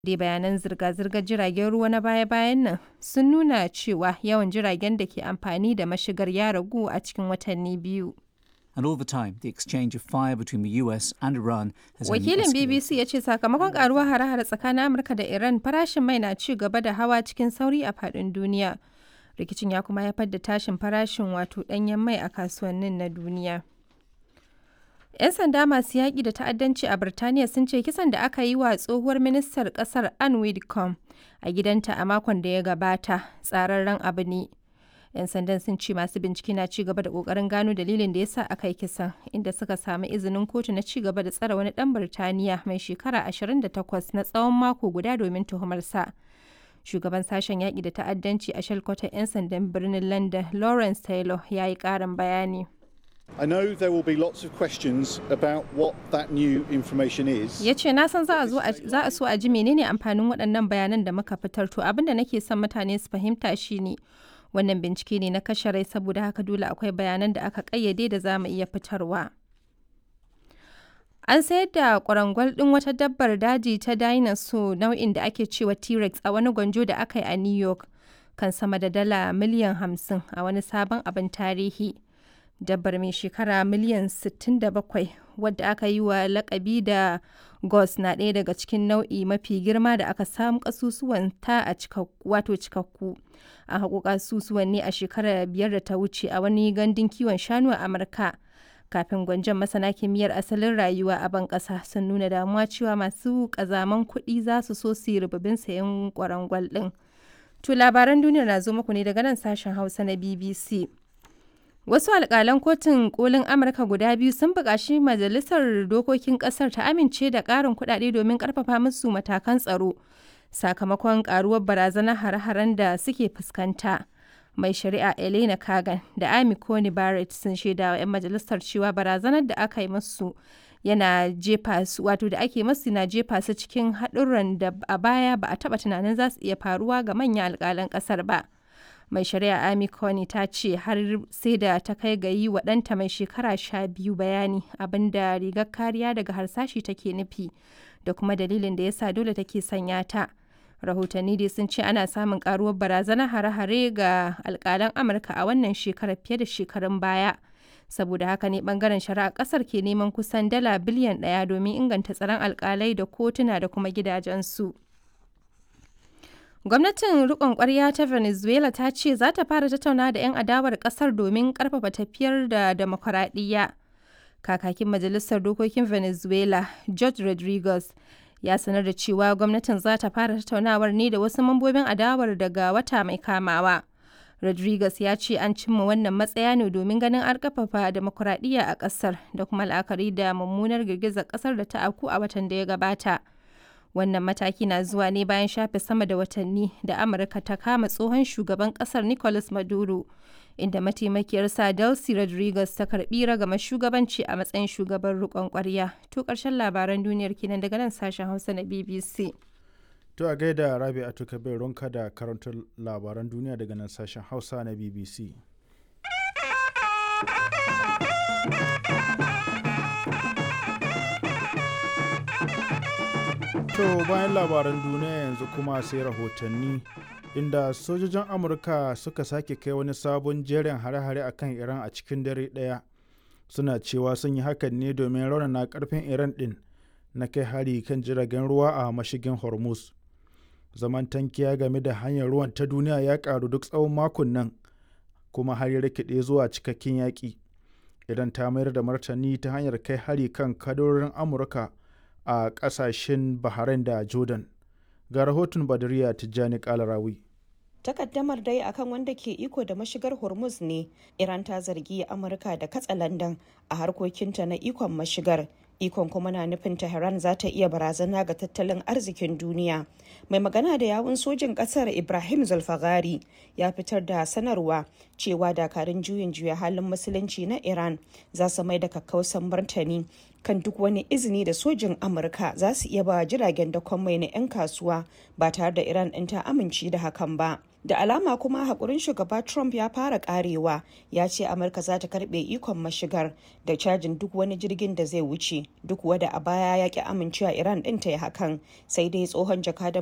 dai bayanan zirga-zirgar jiragen ruwa na baya-bayan nan sun nuna cewa yawan jiragen da ke amfani da mashigar ya ragu a cikin watanni biyu. And all the time, the exchange of fire between the US and Iran has only Wakilin escalated. BBC ya ce sakamakon karuwar hare-hare tsakanin Amurka da Iran farashin mai na ci gaba da hawa cikin sauri a faɗin duniya. Rikicin ya kuma haifar da tashin farashin wato ɗanyen mai a kasuwannin na duniya. 'Yan sanda masu yaƙi da ta'addanci a Birtaniya sun ce kisan da aka yi wa tsohuwar ministar ƙasar Anne Widdecombe a gidanta a makon da ya gabata tsararren abu ne. 'Yan sandan sun ce masu bincike na ci gaba da ƙoƙarin gano dalilin da ya sa aka yi kisan, inda suka samu izinin kotu na ci gaba da tsare wani ɗan Birtaniya mai shekara 28 na tsawon mako guda domin tuhumarsa. Shugaban sashen yaƙi da ta'addanci a shalkwatar 'yan sandan birnin London, Lawrence Taylor, ya yi ƙarin bayani. I know there will be lots of questions about what that new information is. ya ce na san za a zo a- za a so a ji menene amfanin waɗannan bayanan da muka fitar to abin da nake son mutane su fahimta shine wannan bincike ne na kashe rai saboda haka dole akwai bayanan da aka ƙayyade da za mu iya fitarwa an sayar da kwarangwal ɗin wata dabbar daji ta dinosaur nau'in da ake cewa t-rex a wani gwanjo da aka yi a new york kan sama da dala miliyan 50 a wani sabon abin tarihi dabbar mai shekara miliyan 67 wadda aka yi wa lakabi da gos na ɗaya daga cikin nau'i mafi girma da aka samu kasusuwan ta a cikakku wato cikakku a haƙo kasusuwan ne a shekarar biyar da ta wuce a wani gandun kiwon shanu a amurka kafin gwanjon masana kimiyyar asalin rayuwa a ban ƙasa sun nuna damuwa cewa masu ƙazaman kuɗi za su so su yi rububin sayan kwarangwal ɗin to labaran duniya na zo muku ne daga nan sashen hausa na bbc Wasu alƙalan kotun kolin Amurka guda biyu sun buƙaci Majalisar Dokokin ƙasar ta amince da ƙarin kuɗaɗe domin ƙarfafa musu matakan tsaro sakamakon ƙaruwar barazanar hare-haren da suke fuskanta. Mai shari'a Elena Kagan da Amy Coney Barrett sun shaida wa 'yan majalisar cewa barazanar da aka yi musu yana jefa su wato da ake masu na jefa su cikin haɗurran da a baya ba a taɓa tunanin za su iya faruwa ga manyan alƙalan ƙasar ba. mai shari'a Amy Coney ta ce har sai da ta kai ga yi wa ɗanta mai shekara sha biyu bayani abinda rigar kariya daga harsashi take nufi da kuma dalilin da yasa dole take sanya ta. Rahotanni dai sun ce ana samun karuwar barazanar hare-hare ga alkalan Amurka a wannan shekarar fiye da shekarun baya. Saboda haka ne bangaren shari'a kasar ke neman kusan dala biliyan ɗaya domin inganta tsaron alkalai da kotuna da kuma gidajensu. Gwamnatin rikon kwarya ta Venezuela ta ce za ta fara tattauna da 'yan adawar kasar domin karfafa tafiyar da demokuraɗiyya. Kakakin Majalisar Dokokin Venezuela, George Rodriguez, ya sanar da cewa gwamnatin za ta fara tattaunawar ne da wasu mambobin adawar daga wata mai kamawa. Rodriguez ya ce an cimma wannan matsaya ne domin ganin an karfafa demokuraɗiyya a ƙasar da kuma la'akari da mummunar girgizar ƙasar da ta afku a watan da ya gabata. Wannan mataki na zuwa ne bayan shafe sama da watanni da Amurka ta kama tsohon shugaban kasar Nicolas Maduro, inda mataimakiyarsa Delcy Rodriguez ta karbi ragama shugabanci a matsayin shugaban rikon kwarya. To karshen labaran duniyar kenan daga nan sashen Hausa na BBC. To a gaida Rabi a bai ronka da karantar labaran duniya daga nan sashen Hausa na BBC. To bayan labaran duniya yanzu kuma sai rahotanni inda sojojin Amurka suka sake kai wani sabon jerin hare-hare akan Iran a cikin dare ɗaya. Suna cewa sun yi hakan ne domin raunana karfin Iran ɗin na kai hari kan jiragen ruwa a mashigin Hormuz. Zaman tankiya game da hanyar ruwan ta duniya ya ƙaru duk tsawon makon nan kuma har ya rikide zuwa cikakken yaƙi. Idan ta mayar da martani ta hanyar kai hari kan kadorin Amurka a ƙasashen Bahrain da Jordan. Ga rahoton Badariya Tijjani Kalarawi. takaddamar dai akan wanda ke iko da mashigar hormuz ne iran ta zargi amurka da katsa landan a harkokinta na ikon mashigar ikon kuma na nufin tehran za ta iya barazana ga tattalin arzikin duniya mai magana da yawun sojin kasar ibrahim zulfagari ya fitar da sanarwa cewa dakarun juyin juya halin musulunci na iran za su mai da kakkausan martani kan duk wani izini da sojin amurka za su iya ba jiragen dakon mai na 'yan kasuwa ba tare da iran ɗin ta amince da hakan ba da alama kuma haƙurin shugaba trump ya fara karewa ya ce amurka za ta karbe ikon mashigar da cajin duk wani jirgin da zai wuce duk wada a baya ya ki amincewa iran ɗin ta yi hakan sai dai tsohon jakadan